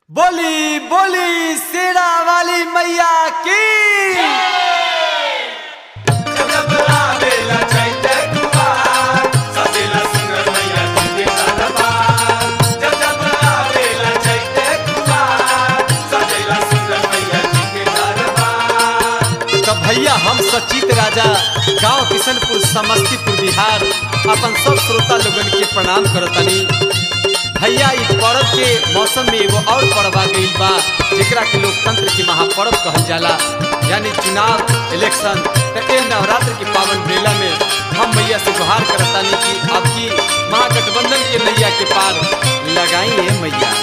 बोली बोली शेरा वाली मैया की तो भैया हम सचित राजा गांव किशनपुर समस्तीपुर बिहार अपन सब श्रोता लोगन के प्रणाम करतनी भैया इस पर्व के मौसम में एगो और पर्व आ गईल बा जेकरा के लोकतंत्र के महापर्व कहल जाला यानी चुनाव इलेक्शन तो ए नवरात्र के पावन मेला में हम मैया से गुहार करतानी कि आपकी महागठबंधन के नैया के पार लगाई है मैया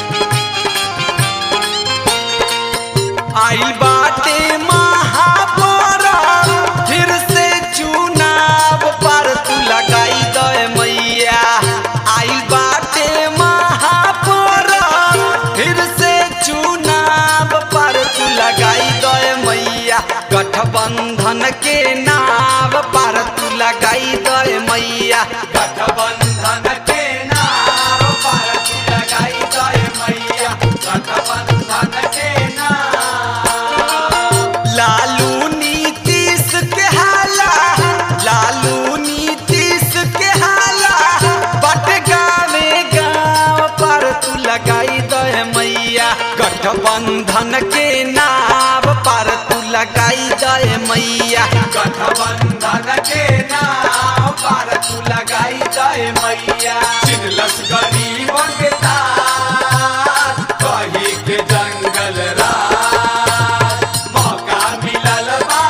आइल बाटे महापर्व फिर से चुनाव पर तू लगाई दे मैया आइल बाटे महापर्व फिर से चुनाव पर तू लगाई दे मैया गठबंधन के नाव पर तू लगाई दे मैया गठबंधन के नाव पर तू लगाई दे मैया गठबंधन के नाव लालू नीतीश के हाला लालू नीतीश के हाला बट गावे गाँव पर तू लगाई दे मैया गठबंधन के नाव पर तू लगाई दे मैया गठबंधन के नाव पर तू लगाई दे मैया चिन्हलस गरीबन के तार कही के जंगल राज मौका मिलल बा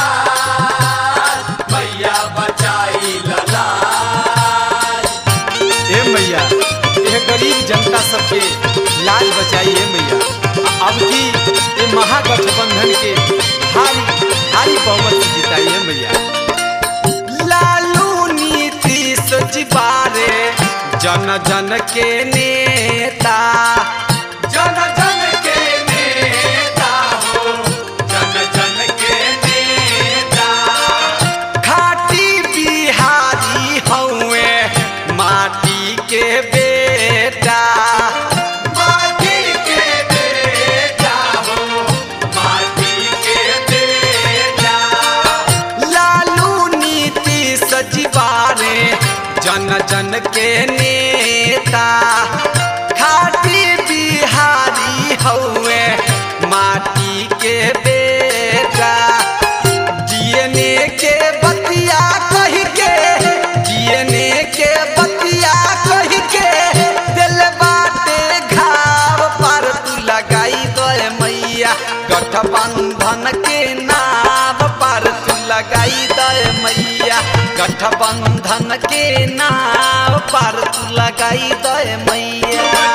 मैया बचाई ललाज ए मैया ये गरीब जनता सबके लाज बचाई है मैया अब की ये महागठबंधन के भारी भारी बहुमत से जिताई है मैया लालू नीतीश जी बारे जन जन के नेता जन जन के नेता हो जन जन के नेता खाटी बिहारी हौवे माटी के बेटा माटी के बेटा हो माटी के बेटा लालू नीतीश जीवारे जन जन के नेता खाटी बिहारी हौवे माटी के बेटा जीने के बतिया कह के जीने के बतिया कह के दिल बाटे घाव पर तू लगाई दे मैया गठबंधन के नाव पर तू लगाई दे मैया गठबंधन के नाव पर तू लगाई दे मैया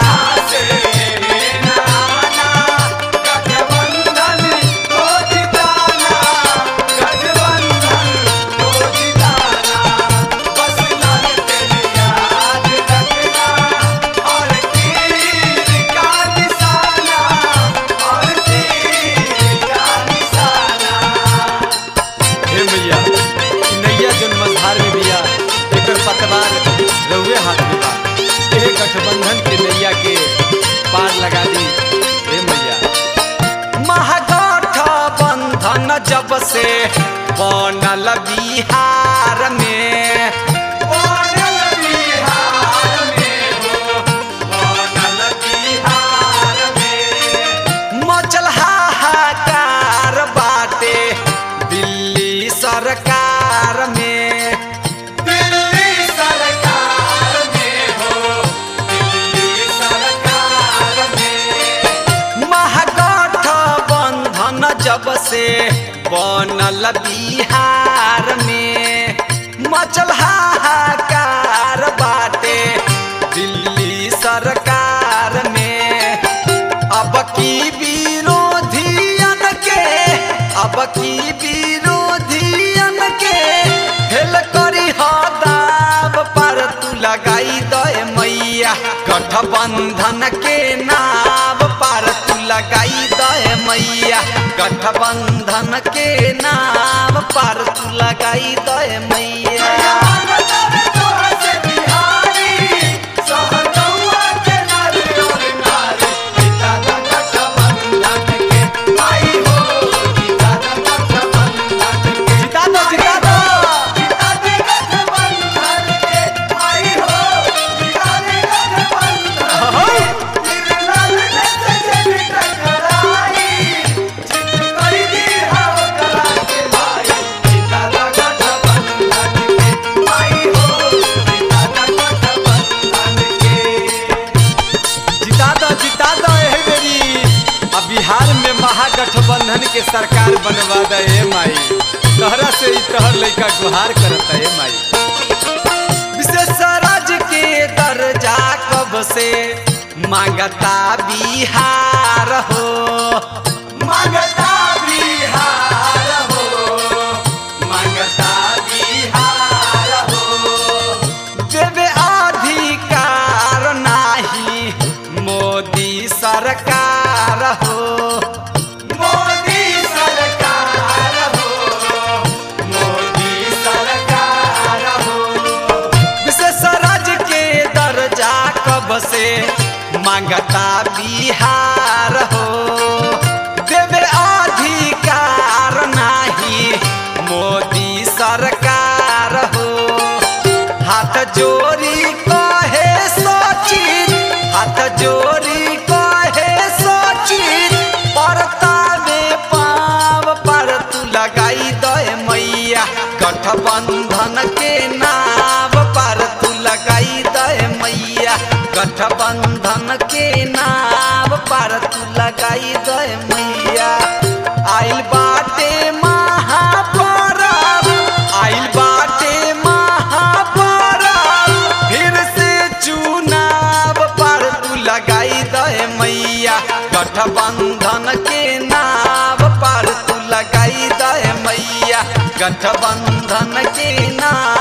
गठबंधन को जिताना गठबंधन को जिताना बस लाल तेरे याद रखना और तीर का निशाना और तीर का निशाना हे मैया इ नैया जन मझधार में बिया एकर पतवार रउए हाथ में बा एह गठबंधन के नैया के पार लगा दी हे मैया महागठबंधन जब से बनल बिहार में बनल बिहार में हो बनल बिहार में मचल हाहाकार बाटे दिल्ली सरकार में दिल्ली सरकार में हो दिल्ली सरकार में महागठबंधन जब से बनल बिहार में मचल हाहाकार बाटे दिल्ली सरकार में अब की विरोधियन के अब की विरोधियन के हेल करी दाव पर तू लगाई दे मैया गठबंधन के नाव पर तू लगाई दे मैया गठबंधन के नाव पर तू लगाई दे मैया बिहारी सहगौआ के नारी और नारी जिता दो जिता दो एह बेरी अब बिहार में महागठबंधन के सरकार बनवा दे ए माई तहरा से ही तहर लइका गुहार करता ए माई विशेष राज्य के दर्जा कब से मांगता बिहार हो मांगता बिहार हो मांगता बिहार हो देवे अधिकार नाही मोदी सरकार हो मोदी सरकार हो मोदी सरकार हो विशेष राज्य के दर्जा कब से मांगता बिहार हो देवे अधिकार नाही मोदी सरकार हो हाथ जोड़ी कहे सचिन हाथ जोड़ी कहे सचिन परता में पाव पर तू लगाई दे मैया गठबंधन के नाव पर तू लगाई दे मैया गठबंधन के नाव पर तू लगाई दे मैया आइल बाटे महापरब आइल बाटे महापरब फिर से चुनाव पर तू लगाई दे मैया गठबंधन के नाव पर तू लगाई दे मैया गठबंधन के नाव